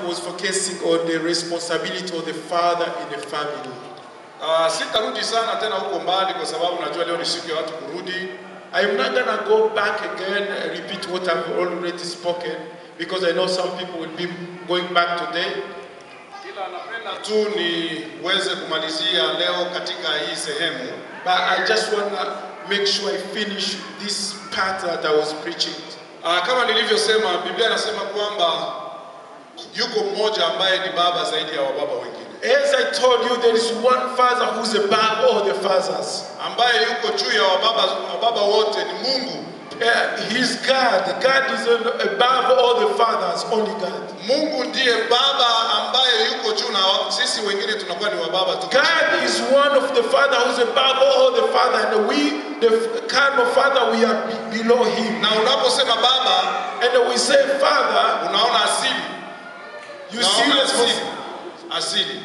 was focusing on the responsibility of the father in the family. Uh, sitarudi sana tena huko mbali kwa sababu najua leo ni siku ya watu kurudi. I'm not gonna go back again and repeat what I've already spoken because I know some people will be going back today. Ila napenda tu niweze kumalizia leo katika hii sehemu But I just wanna make sure I finish this part that I was preaching. uh, kama nilivyosema, Biblia inasema kwamba yuko mmoja ambaye ni baba zaidi ya wababa wengine, As I told you, there is one father who's above all the fathers. ambaye yuko juu ya wababa, wababa wote ni Mungu. Uh, he's God. God is above all the fathers, only God. Mungu ndiye baba ambaye yuko juu na wa- sisi wengine tunakuwa ni wababa tu. God is one of the father who's above all the father, and we, the kind of father, we are be- below him. Na unaposema baba, And we say father, unaona asili, you see unaona this asili, asili.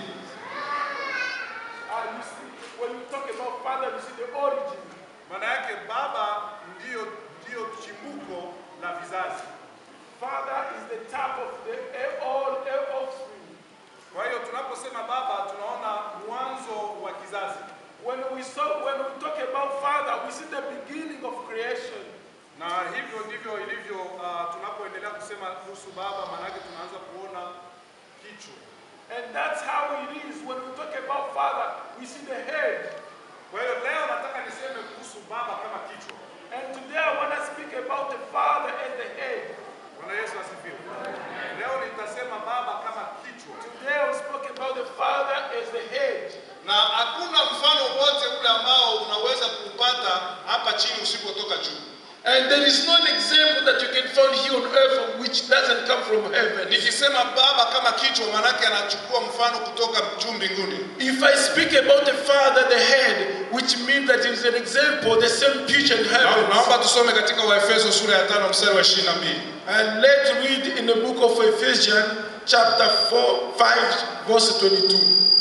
Uh, you see, when you talk about father, you see the origin. Maana yake baba ndiyo, ndiyo chimbuko la vizazi. Father is the top of the all offspring. Kwa hiyo tunaposema baba tunaona mwanzo wa kizazi, When we saw, when we talk about father, we see the beginning of creation. na hivyo ndivyo ilivyo. Uh, tunapoendelea kusema kuhusu baba, maana yake tunaanza kuona kichwa. And that's how it is. When we talk about father, we see the head. Kwa hiyo leo nataka niseme kuhusu baba kama kichwa. And today I want to speak about the father and the head. Bwana Yesu asifiwe. Leo nitasema baba kama kichwa, Today we spoke about the father as the head. Na hakuna mfano wote ule ambao unaweza kupata hapa chini usipotoka juu. And there is no example that you can find here on earth which doesn't come from heaven. Nikisema baba kama kichwa, maanake anachukua mfano kutoka juu mbinguni. If I speak about the father, the head, which means that it is an example, the same picture in Na- heaven. Naomba tusome katika Waefeso sura ya tano mstari wa 22. And let's read in the book of Ephesians, chapter 4, 5, verse 22.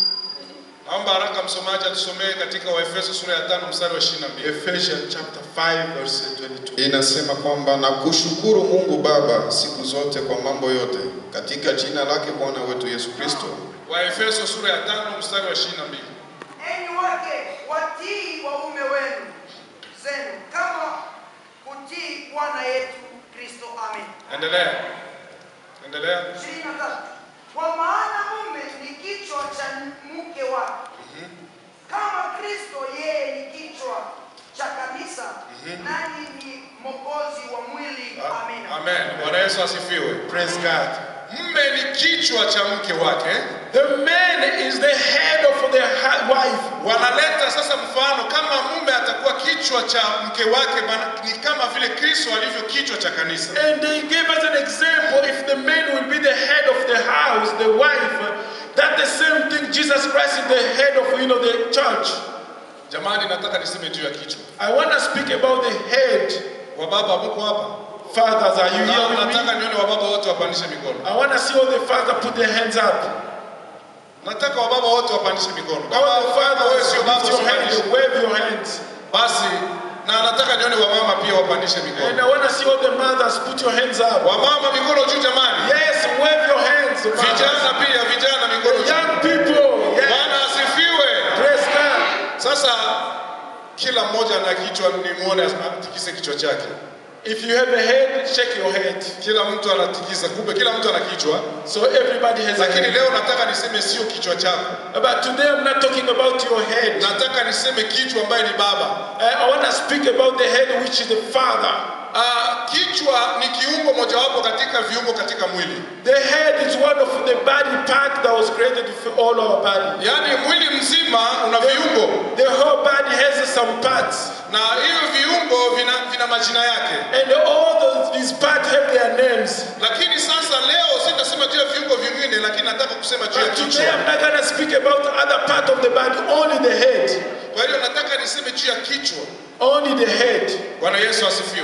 Naomba haraka msomaji atusomee katika Waefeso sura ya tano mstari wa 22. Ephesians chapter 5, verse 22. Inasema kwamba na kushukuru Mungu Baba siku zote kwa mambo yote katika jina lake Bwana wetu Yesu Kristo. Waefeso sura ya tano mstari wa 22. Enyi wake watii waume wenu zenu kama kutii Bwana yetu Kristo. Amen. Endelea. Endelea. ishirini na tatu. Kwa maana mume ni kichwa cha mke wake, kama Kristo yeye ni kichwa cha kanisa, nani ni mwokozi wa mwili. Amen. Amen. Bwana Yesu asifiwe. Praise God. Mume ni kichwa cha mke wake. The man is the head of the ha- wife. Wanaleta sasa mfano kama mume atakuwa kichwa cha mke wake, maana ni kama vile Kristo alivyo kichwa cha kanisa. And they gave us an example if the man will be the head of the house, the wife, that the same thing Jesus Christ is the head of you know the church. Jamani, nataka niseme juu ya kichwa. I want to speak about the head. Wababa mko hapa? Fathers, are you Na here with nataka me? nione wababa wote wapandishe mikono. I want to see all the fathers put their hands up. Nataka wababa wote wapandishe mikono. All Kama the kama wewe fathers, sio baba lift your usipandishe. hands, wave your hands. Basi na nataka nione wamama pia wapandishe And mikono. I want to see all the mothers put your hands up. Wamama mikono juu jamani. Yes, wave your hands. mothers. Vijana pia, vijana mikono The juu. young people. Yes. Bwana asifiwe. Praise God. Sasa kila mmoja ana kichwa, nimuone atikise kichwa chake. If you have a head, shake your head. Kila mtu anatikisa, kumbe kila mtu ana kichwa, So everybody has a lakini head. leo nataka niseme sio kichwa chako, But today I'm not talking about your head. nataka niseme kichwa ambaye ni baba. I, I want to speak about the head, which is the father. Ah, kichwa ni kiungo mojawapo katika viungo katika mwili, The head is one of the body part that was created for all our body. yaani mwili mzima una viungo The whole body has some parts, na hivyo viungo vina, vina majina yake. and all those, these parts have their names. Lakini sasa leo sitasema juu ya viungo vingine, lakini nataka kusema juu ya But today kichwa. I'm not going to speak about other part of the body, only the head. Kwa hiyo nataka niseme juu ya kichwa. Only the head. Bwana Yesu asifiwe.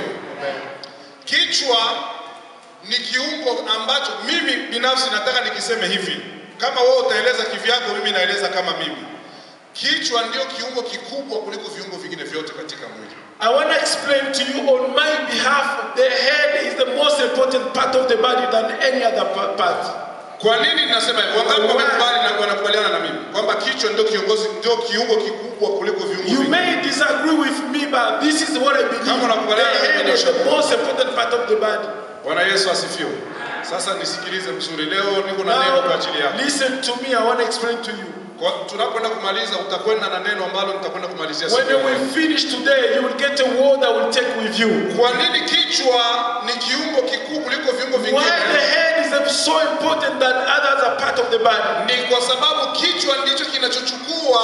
Kichwa ni kiungo ambacho mimi binafsi nataka nikiseme hivi, kama wewe utaeleza kivyako, mimi naeleza kama mimi. Kichwa ndio kiungo kikubwa kuliko viungo vingine vyote katika mwili. I want to explain to you on my behalf, the head is the most important part of the body than any other pa- part. Kwa nini nasema hivyo? Wangapi Why? wamekubali na wanakubaliana na mimi kwamba kichwa ndio kiongozi, ndio kiungo kikubwa kuliko viungo You vingine? may disagree with me, but this is what I believe. Kama unakubaliana na The mimi, head is nyosha the most important part of the body. Bwana Yesu asifiwe. Sasa nisikilize mzuri, leo niko na neno kwa ajili Now, yako. listen to me. I want to explain to you. Kwa tunapoenda kumaliza, utakwenda na neno ambalo nitakwenda kumalizia siku When ya leo. we finish today, you will get a word I will take with you. Kwa nini kichwa ni kiungo kikuu kuliko viungo Why the vingine? head is so important than others are part of the body? Ni kwa sababu kichwa ndicho kinachochukua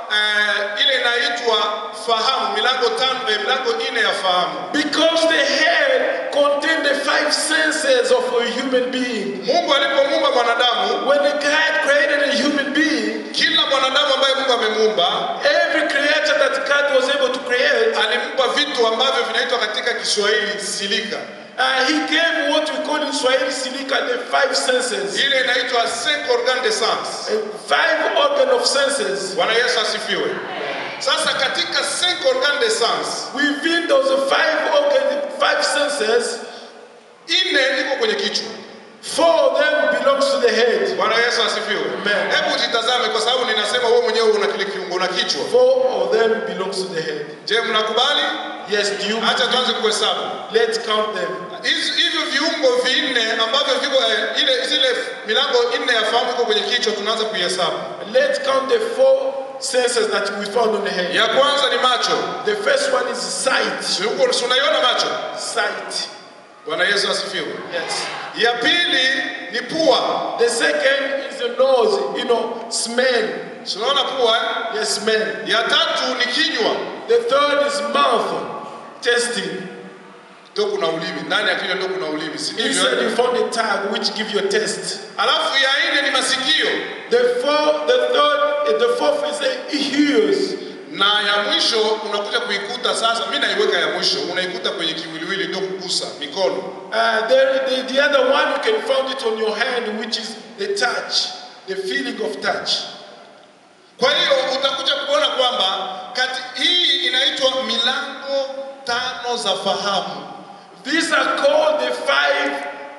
eh, ile inaitwa fahamu, milango tano, eh, milango nne ya fahamu. Because the head contains the five senses of a human being. Mungu alipomuumba mwanadamu, When God created a human being, kila mwanadamu ambaye Mungu amemuumba every creature that God was able to create, alimpa vitu ambavyo vinaitwa katika Kiswahili silika. uh, He gave what we call in Swahili silika the five senses. Ile inaitwa cinq organes de sens. Uh, Five organ of senses. Bwana Yesu asifiwe. Sasa katika cinq organes de sens, Within those five organ, five senses, nne iko kwenye kichwa. four of them belongs to the head. Bwana Yesu asifiwe. Amen. Hebu jitazame, kwa sababu ninasema wewe mwenyewe una kile kiungo, una kichwa. Four of them belongs to the head. Je, mnakubali? Yes, do you? Acha tuanze kuhesabu Let's count them. Hizi- hivyo viungo vinne ambavyo viko eh, ile zile vilango nne ya fahamu iko kwenye kichwa, tunaanza kuihesabu. Let's count the four senses that we found on the head. Ya kwanza ni macho. The first one is sight. Si huko si unaiona macho? Sight. Bwana Yesu asifiwe. Yes. Ya pili ni pua. The second is the nose, you know, smell. Si unaona pua? eh? Yes, smell. Ya tatu ni kinywa. The third is mouth, tasting. Ndio kuna ulimi. Ndani ya kinywa ndio kuna ulimi. Si ndivyo? Inside you found a tongue which give you a taste. Alafu ya nne ni masikio. The fourth, the third, eh, the fourth is the ears. Na ya mwisho unakuja kuikuta sasa, mimi naiweka ya mwisho, unaikuta kwenye kiwiliwili, ndio kugusa mikono. Uh, there, the, the other one you can find it on your hand, which is the touch, the feeling of touch. Kwa hiyo utakuja kuona kwamba kati hii inaitwa milango tano za fahamu. These are called the five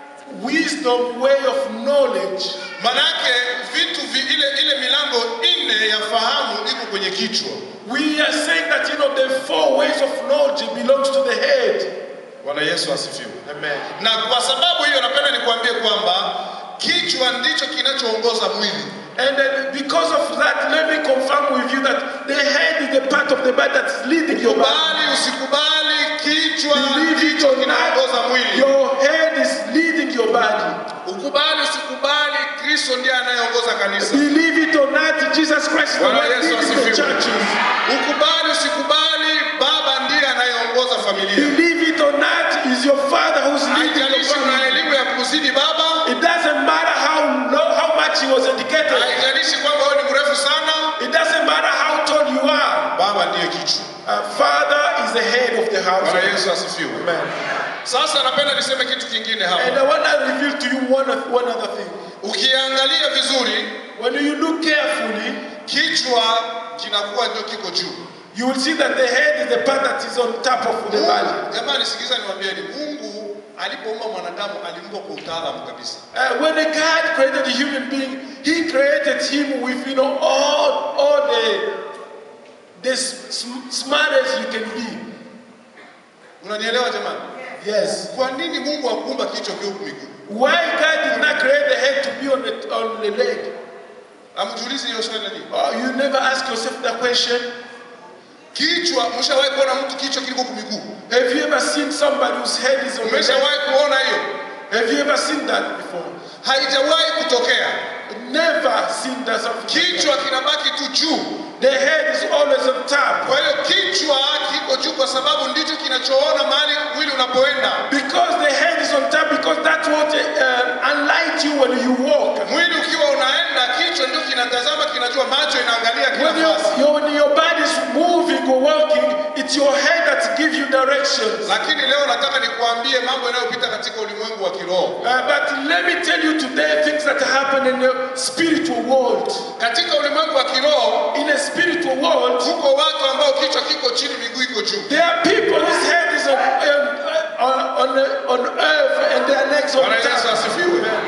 wisdom way of knowledge. Manake vitu vi, ile, ile milango nne ya fahamu iko kwenye kichwa. We are saying that you know the four ways of knowledge belongs to the head. Bwana Yesu asifiwe. Amen. Na kwa sababu hiyo, napenda nikuambie kwamba kichwa ndicho kinachoongoza mwili. And then because of that, let me confirm with you that the head is the part of the body that's leading your body. Kubali usikubali, kichwa Believe it ndicho or not, kinaongoza mwili. your head is leading your body. Ukubali usikubali, Kristo ndiye anayeongoza kanisa. Believe it or not, Jesus Christ is the Bwana one Yesu leading the asifiwe. churches. Ukubali usikubali, Baba ndiye anayeongoza familia. Believe it or not, is your father who's leading your Haijalishi una family. elimu ya kuzidi baba, It doesn't matter how low, how much he was educated. haijalishi kwamba wewe ni mrefu sana, It doesn't matter how tall you are. baba ndiye kichwa. Uh, father is the head of the house. Bwana Yesu asifiwe. Amen. Sasa napenda niseme kitu kingine And hapa. I want to reveal to you one, of- one other thing. Ukiangalia vizuri, When you look carefully, kichwa kinakuwa ndio kiko juu. you will see that the head is the part that is on top of the body. Mungu- Jamani, sikiza niwaambieni, Mungu alipoumba mwanadamu alimumba kwa utaalamu kabisa. Uh, when God created the human being, He created him with you know all all the the sm- smartest you can be. Unanielewa jamani? Yes. Kwa nini Mungu akuumba kichwa kiwe huku miguu? Why God did not create the head to be on the on the leg? Amjiulize hiyo swali nini? Oh, you never ask yourself that question. Kichwa, mshawahi kuona mtu kichwa kiliko huku miguu? Have you ever seen somebody whose head is on the leg? Umeshawahi kuona hiyo? Have you ever seen that before? Haijawahi kutokea. Never seen that something. Kichwa kinabaki tu juu. The head is always on top. Kwa hiyo kichwa kiko juu kwa sababu ndicho kinachoona mahali mwili unapoenda. Because the head is on top, because that's what uh, unlight you when you walk. Mwili ukiwa unaenda, kichwa ndio kinatazama, kinajua, macho inaangalia kila When your, nafasi. your, when your body is moving or walking, it's your head that gives you directions. Lakini leo nataka nikuambie mambo yanayopita katika ulimwengu wa kiroho. Uh, but let me tell you today things that happen in the spiritual world. Katika ulimwengu wa kiroho In a spiritual world, tuko watu ambao kichwa kiko chini, miguu iko juu. there are people whose head is on, um, on, on, on earth and their legs on Bwana Yesu top. asifiwe.